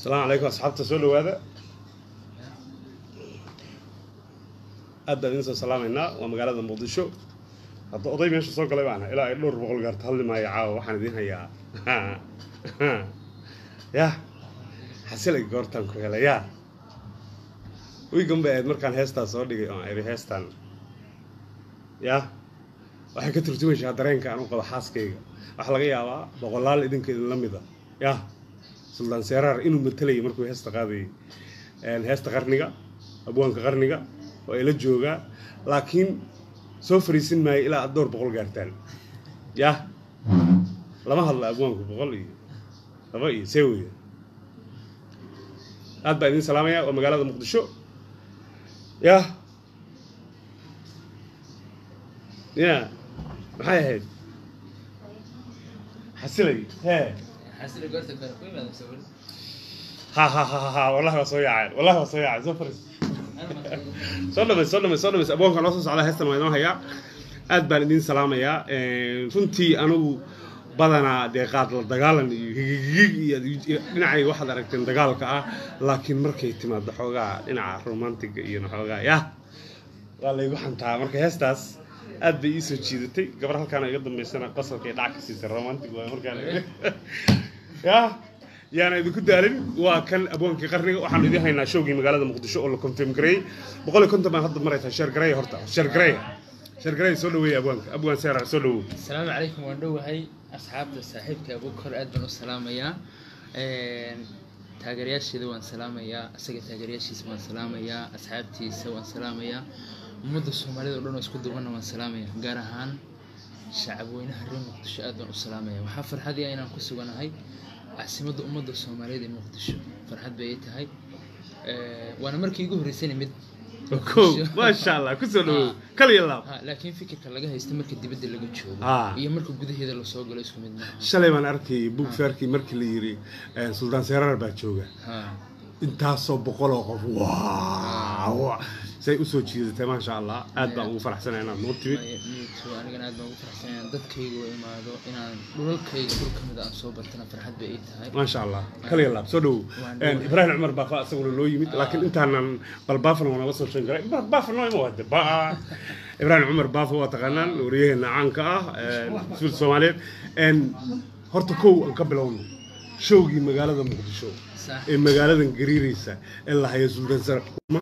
asalaamu calaykum asxaabta soo dhawaada aad baan idin soo salaamaynaa waa magaalada muqdisho hadda oday meesha soo galay baana ilaa ay dhowr boqol gaarta hadli maayo caawa waxaan idiin hayaa yah xasilay goortaan ku helay yaa wiigan bay ahayd markaan heestaa soo dhigay oon iri heestaan yah waxay ka turjumaysaa dareenka aan u qabo xaaskayga waxaa laga yaabaa boqolaal idinka idinla mida yah suldaan seeraar inuu matalayay markuu heesta qaadayay heesta qarniga abwaanka qarniga oo ila joogaa laakiin soo fariisin maayo ilaa aad dhowr boqol gaartaan yah lama hadla abwaanku boqol iyo laba iyo see weya aad baan idin salaamaya waa magaalada muqdisho yah ya maxay ahayd xasilay hee ha ha ha ha wallahi waa soo yaaceen wallahi waa soo yaaceen soo fariis soo dhamays soo dhamays soo dhamays abwaanka noo soo socda heestan waa inoo hayaa aad baan idin salaamayaa runtii anigu badanaa dee qaad la dagaalan iyo higigig iyo dhinacayga waxaad aragteen dagaalka ah laakiin markay timaado xoogaa dhinaca romantiga iyo xoogaa yah waa laygu xantaa marka heestaas aad bay ii soo jiidatay gabar halkaana iga dambaysana qasalkay dhac ka siisay romantic waay markaan yah yaana idinku daalin waa kan abwaankii qarniga waxaan idiin haynaa showgii magaalada muqdisho oo la confirm gareeyey boqol iyo konton baan hadda maraysaa sheer gareeya horta sheer gareeya sheer gareeya soo dhaweeya abwaanka abwaan seerac soo dhawow asalaamu calaykum waan dhowahay asxaabta saaxiibka abukor aad baan u salaamayaa taageerayaasheeda waan salaamayaa isaga taageerayaashiisa waan salaamayaa asxaabtiisa waan salaamayaa ummadda soomaalida o dhan oo isku dubanna waan salaamayaa gaar ahaan shacab weynaha reer muqdisho aad baan u salaamaya waxaa farxadii ah inaan ku suganahay caasimadda ummadda soomaaliyeed ee muqdisho farxad bay ii tahay waana markii igu horreysayna mid ko maasha allah kusoo dhawow kaliya laab ha laakiin fikirka laga haysta marka dibadda laga joogo Ah. iyo marka gudaheeda lasoo galo isku mid maaha shalay baan arkayay buug feerkii markii la yiri suldaan seeraar baa jooga ha intaasoo boqoloo qof waaw say usoo jiidatay maasha allah aad baan ugu faraxsanaya inaad noo timid miito anigana aad baan ugu faraxsan inaan dadkayga u imaado inaan dhulalkayga dhul ka mid a aan soo bartana farxad bay ii tahay maasha allah kaliya laab soo dhawow Waan dhawahay. ibraahim cumar baafa isaguna loo yimid laakiin intaanan bal baafan waa naga soo sheegi karay baafa noo ima wade ba ibraahim cumar baafa waa taqaanaan wariyaheena caanka ah suul soomaaliyeed horta kow aan ka bilowno showgii magaalada muqdisho sax ee magaaladan gariiraysa ee la hayo suldaan sar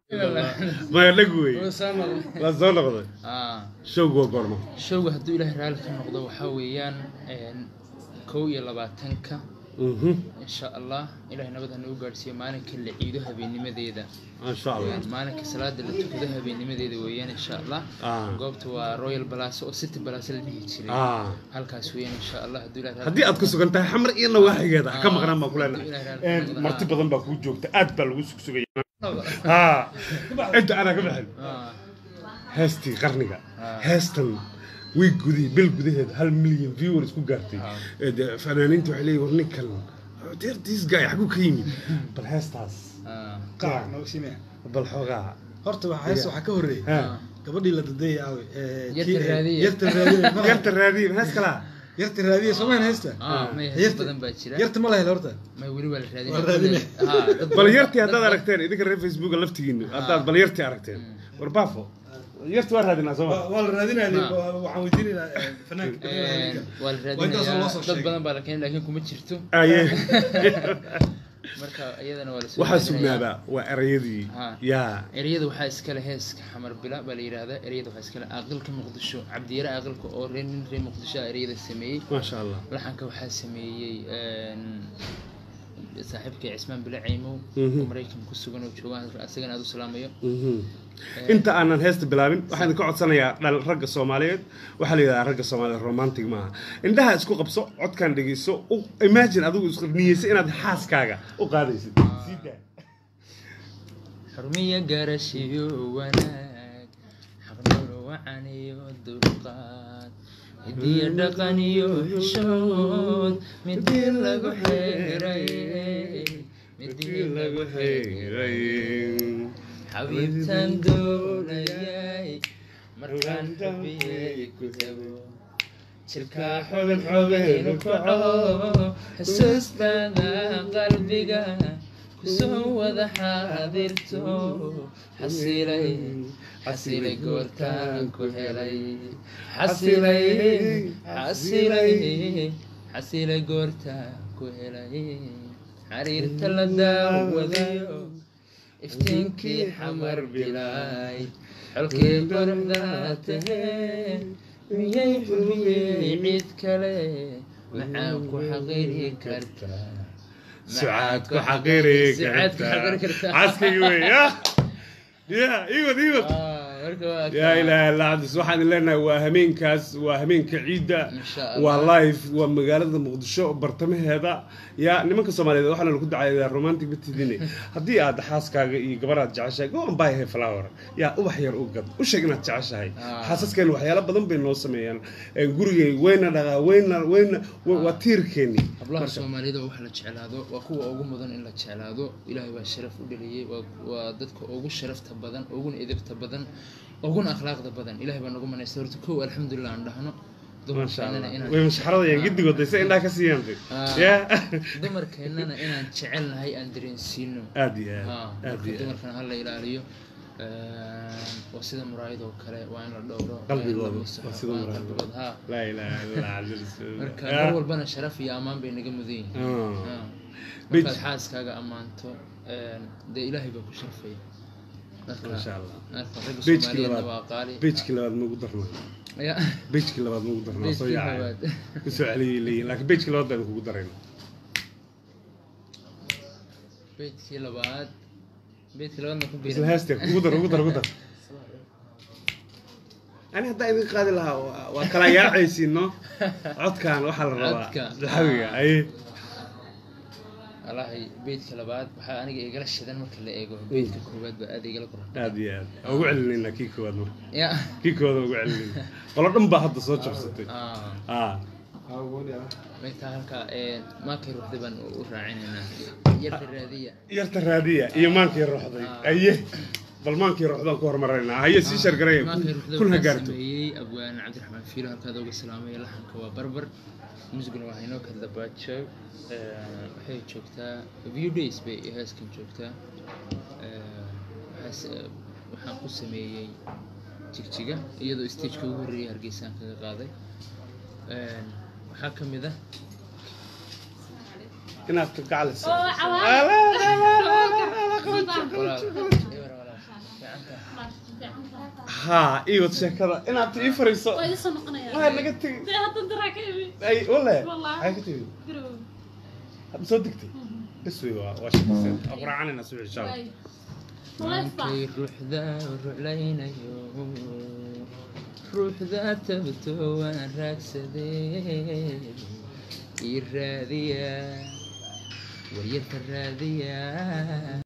maya dhag wey la soo noqday Ah, showgu waa goorma showga hadduu ilaahay raalli ka noqdo waxaa weeyaan een, kow iyo labaatanka Mhm. insha allah ilaahay nabad ha nagu gaadhsiiyo maalinka la ciido habeennimadeeda maasha allah maalinka salaada la tukado habeennimadeeda weeyaan insha allah Ah. goobta waa royal balaso oo city balaso la dhihi jiray Ah. halkaas weeyaan insha allah hadduu ilaahay raalli haddii aad ku sugan tahay xamar iyo nawaaxigeeda ha ka maqnaan baan ku Ilaahay leenahay raalli ka noqdo. marti badan baa kuu joogta aad baa lagu sugsugaya ha inta anaa ka baxin Ah, heestii qarniga Ah. heestan wiig gudihii bil gudaheed hal milyan viewers ku gaartay Ah. Ee, dee fanaaniinta waxay leeyihin war ninkan deer this guy xaguu ka yimid bal heestaas ah, qaac nooga simee bal xoogaa horta waxaa hees waxaa ka horreeyay ha gabadhii la dadayay aawe Yarta raadiye. yarta raadiye ma- yarta raadiye hees kalaa yarta raadiye soomayn haysta ah, may Yarta- hees badan baa jira yarta ma la helo horta may weli waa la raadin Waa raadine. bal yartii haddaad aragteen idinka reer facebooka laftigiinu haddaad bal yartii aragteen war baafo yarti waa raadinaa soo waa ma waa la raadinaya Ma. waxaan weydiinaynaa eh, fanaanka waa la Waa intaasoo loo raadinayaa soo dad sheegay. badan baa la keenay laakiin kuma jirto aye marka iyadana waa lasoo waxaa raadinayaa. sugnaadaa waa erayadii Ha. yaa ereyada waxaa iskale heeska xamar bila baa la yidhaahdaa ereyada waxaa iskale aaqilka muqdisho cabdiyare aaqilka oo reer nin reer muqdisho ah ereyada sameeyey maasha allah laxanka waxaa sameeyey een, saaxiibkay cismaan bile caymow Mhm. oo maraykan ku sugan oo jooga asagana aad u salaamayo Mhm. inta aanan heesta bilaabin waxaan idinka codsanayaa dhal ragga soomaaliyeed waxaa la yidhahdaa ragga soomaaliyeed romantic maaha indhaha isku qabso codkan dhegeyso u imagine adigu isku niyeysa inaad xaaskaaga u qaadaysid Sii daa. xurmiya garashiyo wanaag xaqnolo wacan iyo dulqaad hidiyo dhaqan iyo xishood midii lagu xeeray midii lagu xeeray xabiibtan doonayay markaan xubiyey ku tago jirkaa xubin xubin u kaco xusuustada qalbiga ku soo wada xaadirto xasilay xasilay goortaan ku helay xasilay xasilay xasilay goortaan ku helay xariirta la daawadayo iftiinkii xamar bilaay xolkii quruxda tahee miyay xubiyey cid kale maxaan ku xaqiri kartaa sucaad ku xaqiri Sucaad ku xaqiri kartaa kartaa. caskigi wey ya ya iwad iwad Ah, marka waa yaa kaa. ilaaha illa cabdis waxaan leenahay waa hameenkaas waa hameenka ciidda Insha waa Allah. live waa magaalada muqdisho bartamaheeda yaa nimanka soomaaliyeed waxaana lagu dacayaa romantic matidine haddii aad xaaskaaga iyo gabaraad jeceshahay go and buy her flower yaa ubax yar u gad u sheeg inaad jeceshahay Ah. xaasaskeen waxyaalo badan bay noo sameeyaan Ee, gurigay wayna dhaqaa wayna wayna wa- waa tiirkeeni hablaha soomaalida wax la jeclaado waa kuwa ugu mudan in la jeclaado ilaahay baa sharaf u dhaliyey waa- waa dadka ugu sharafta badan uguna edebta badan uguna akhlaaqda badan ilahay baa nagu manaysta horta kow alxamdulilah aan dhahno maasha dumarkeennana allah inaan way mashaxaradayaan gidigood dayse indhaha ka siiyaan Ah. ya dumarkeennana inaan jecelnahay aan dareensiino aad iyo Ah, aad aad marka iyo aad dumarkana ha la ilaaliyo Een, waa sida muraayadoo kale waa in la dhowro waa in la qalbigooda masaxo, waa sida waa in muraayada. qalbigooda ha laa ilaaha illa allah marka Ah. mar walbana sharaf iyo ammaan bay naga mudan yihiin Ah. Ah. Bij- markaad xaaskaaga ammaanto een, dee ilaahay baa ku sharfaya marka Masha Allah. marka ragga Bejkii soomaaliyeedna labaad. waa qaali bejkii labaad magu darnaa ya bejkii labaad magu darnaa soo Bejkii yaacay labaad. kusoo celiyay leeyihin laakiin bejkii labaad baan kugu darayna beydkii labaad beydkii labaadna ku isla biiray heeste kugu dar ugu dar ugu dar ani haddaa idin qaadi lahaa waa- waa kala yaacaysiin no codkan waxaa la rabaa Codka. daxawiga aye wallaahi beydka labaad waxaa aniga igala shidan marka la eego beydka koowaad baa aad igala qoran aad iyo aad ugu celinaynaa kii koowaad marka ya kii koowaad ugu celinayna qolo dhan baa hadda soo jabsatay ah ah meydka halka ee maakay ruuxda baan u raacinaynaa yarda raadiya yarta raadiya iyo maankii ruuxday Ah. aye bal maankii ruuxdaan ku hormaraynaa haye sii shargaraya maakay ruuxda kun ha waxaa gaarto sameeyey abwaan cabdiraxmaan fiilo halkaad uga salaamaya laxanka waa barbar musiguna waa haynoo kala dabaajo waxay joogtaa view days bay heeskan joogtaa Ee, waxaas- waxaan ku sameeyey jigjiga iyadoo stageka ugu horreeyay hargeysaan kaga qaaday Een, waxaa ka mid ah inaad ka gacaliso Oo, cawaad. walaal eber walaal gacanta haa iwad sheekada inaad ii fariiso waa idin soo noqonayaa waa naga tegi dee hadda daraa ka imi ay wale Wallahi. maxay ka tegi garow hadda soo degtay bes wey waa waa shaqayseen waa quraacanayna subax insha allah maleefba maankay ruuxda ruclaynayo ruuxda tabto waan raagsadee ii raadiya waryarka raadiya